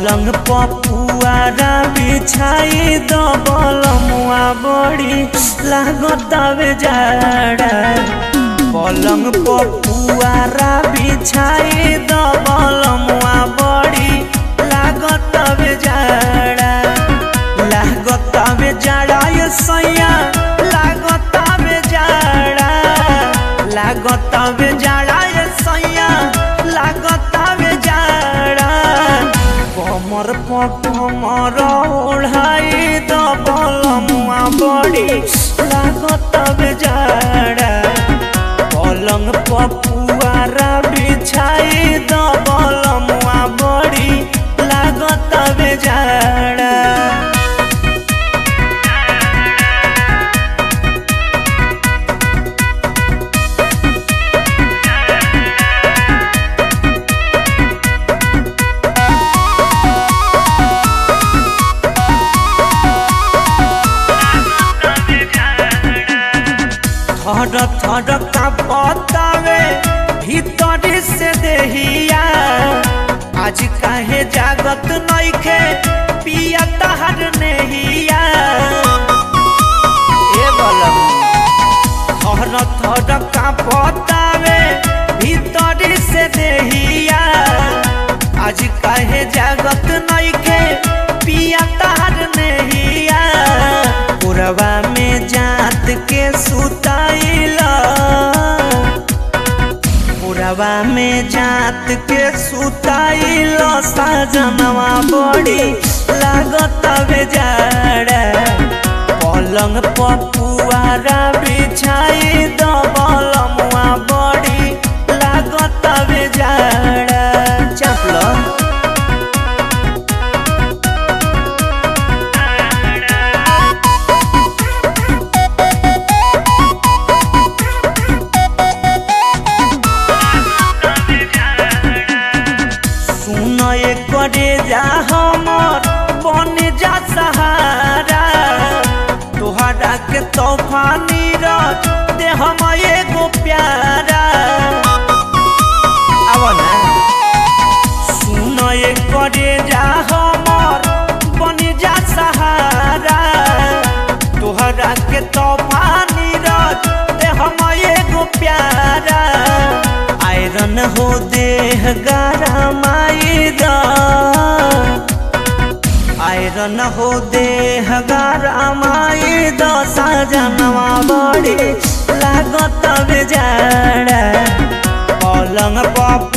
पलंग पपुआरा बिछाई दबल मुआ बड़ी लागतावे जाड़ा पलंग पपुआरा बिछाई दबल मुआ बड़ी लागतावे जाड़ा लागतावे जाड़ा ये सैया लागतावे जाड़ा लागतावे जाड़ा ये सैया लागतावे जाड़ा कमर पर कमर ओढ़ाई दबल मुआ बड़ी लागतावे जाड़ा पलंग पपुआरा बिछाई दबल मुआ बड़ी लागतावे जाड़ा थर थर का पतावे भीतर से देहिया आज काहे जागत नइखे पिया तहर नेहिया ए बलम थर थर का पतावे भीतर से देहिया आज काहे जागत नइखे पिया तहर नेहिया पुरवा में जात के सुताइला पुरवा में जात के सुताइला साजनवा बड़ी लागत बेजाड़ा पलंग पपुआरा बिछाई दबल मुआ बड़ी लागत बेजाड़ा चपला सुन करे जा हमर बन जा सहारा तोहरा के तूफानी रच दे हम एगो प्यारा आवा ना सुन करे जा हमर बन जा सहारा तोहरा के तूफानी रच दे हम एगो प्यारा आयरन हो देह गरमाई द आयरन हो देह गरमाई द साजनवा बड़ी लागत बेजाड़ा पलंग पप